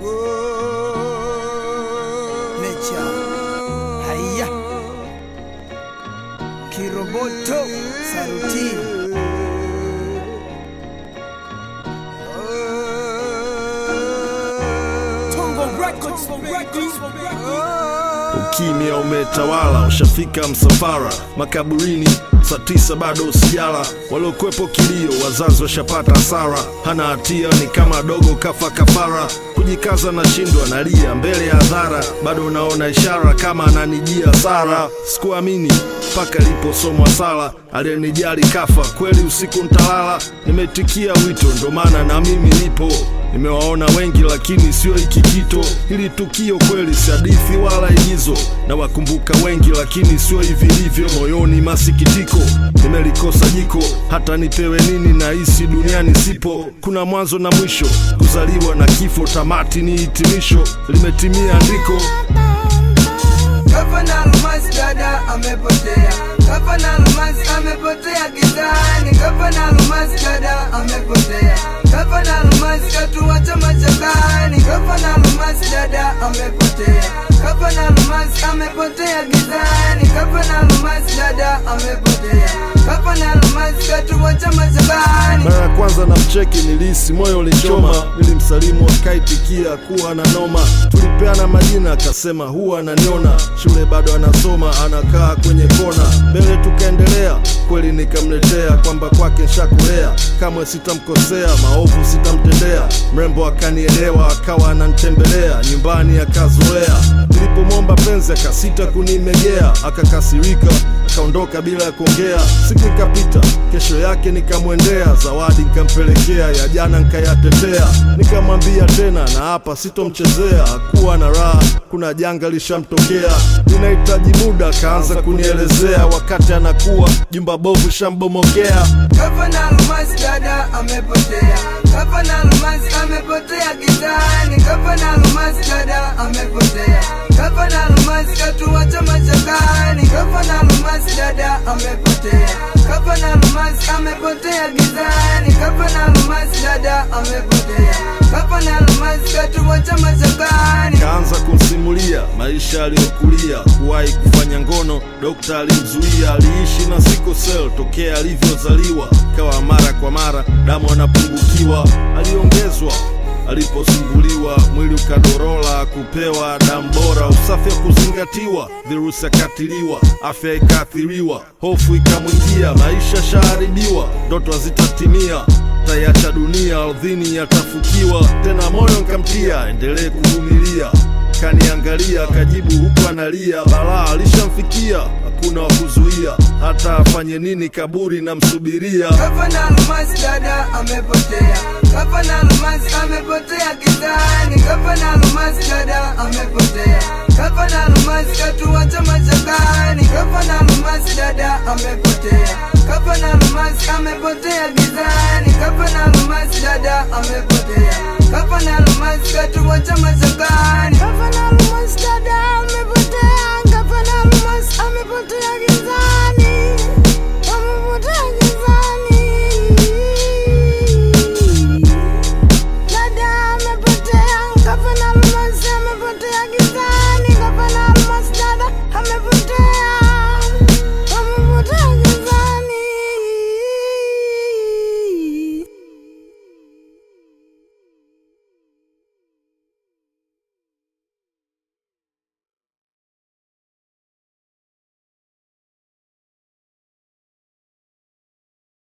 Nature. Haya. Kiroboto. Saruti. Tongo Records. Records. Ukimya umetawala, ushafika msafara makaburini, saa tisa bado usijala. Waliokwepo kilio, wazazi washapata hasara, hana hatia, ni kama dogo kafa kafara. Kujikaza na shindwa, nalia mbele ya hadhara, bado unaona ishara kama ananijia sara. Sikuamini mpaka iliposomwa sala, aliyenijali kafa kweli, usiku ntalala. Nimetikia wito, ndo maana na mimi nipo Nimewaona wengi lakini sio hiki kito. Hili tukio kweli si hadithi wala igizo, na wakumbuka wengi lakini sio hivi livyo. Moyoni masikitiko, nimelikosa jiko, hata nipewe nini na hisi duniani sipo. Kuna mwanzo na mwisho, kuzaliwa na kifo, tamati ni hitimisho. Limetimia andiko Gavana Almasi dada amepotea, Gavana Almasi amepotea gizani, Gavana Almasi dada amepotea, Gavana Almasi katuacha machakani, Gavana Almasi dada amepotea, Gavana Almasi amepotea gizani, Gavana Almasi dada amepotea, Gavana Almasi katuacha machakani. Mara ya kwanza na mcheki nilisi moyo ulichoma, nilimsalimu akaitikia kuwa na noma. Tulipeana majina akasema huwa ananiona, shule bado anasoma, anakaa kwenye kona. Mbele tukaendelea, kweli nikamletea kwamba kwake nshakulea, kamwe sitamkosea, maovu sitamtendea. Mrembo akanielewa, akawa ananitembelea nyumbani, akazoea. Nilipomwomba penzi akasita kunimegea, akakasirika akaondoka bila ya kuongea. Siku ikapita, kesho yake nikamwendea, zawadi nikampelekea, ya jana nikayatetea. Nikamwambia tena na hapa sitomchezea, hakuwa na raha, kuna janga lishamtokea, ninahitaji muda. Akaanza kunielezea wakati anakuwa jumba bovu shambomokea. Gavana Almasi dada amepotea, Gavana Almasi amepotea gizani, Gavana Almasi dada amepotea, Gavana Almasi katuacha machakani, Gavana Almasi dada amepotea, Gavana Almasi amepotea gizani, Gavana Almasi dada amepotea, Gavana Almasi katuacha machakani. Kaanza kumsimulia maisha aliyokulia, kuwahi kufanya ngono, dokta alimzuia. Aliishi na sickle cell tokea alivyozaliwa, kawa mara kwa mara damu anapungukiwa. Aliongezwa aliposumbuliwa, mwili ukadorola, kupewa damu bora, usafi wa kuzingatiwa, virusi akatiliwa, afya ikaathiriwa, hofu ikamwingia, maisha shaharibiwa, ndoto hazitatimia taiacha dunia ardhini yatafukiwa tena, moyo nkamtia endelee kuvumilia. Kaniangalia akajibu huku analia, balaa alishamfikia, hakuna wa kuzuia, hata afanye nini kaburi namsubiria. Gavana Almasi dada amepotea, Gavana Almasi amepotea gizani, Gavana Almasi dada amepotea, Gavana Almasi katuacha machakani, Gavana Almasi dada amepotea, Gavana Almasi amepotea gizani, Gavana Almasi dada amepotea, Gavana Almasi katuacha machakani.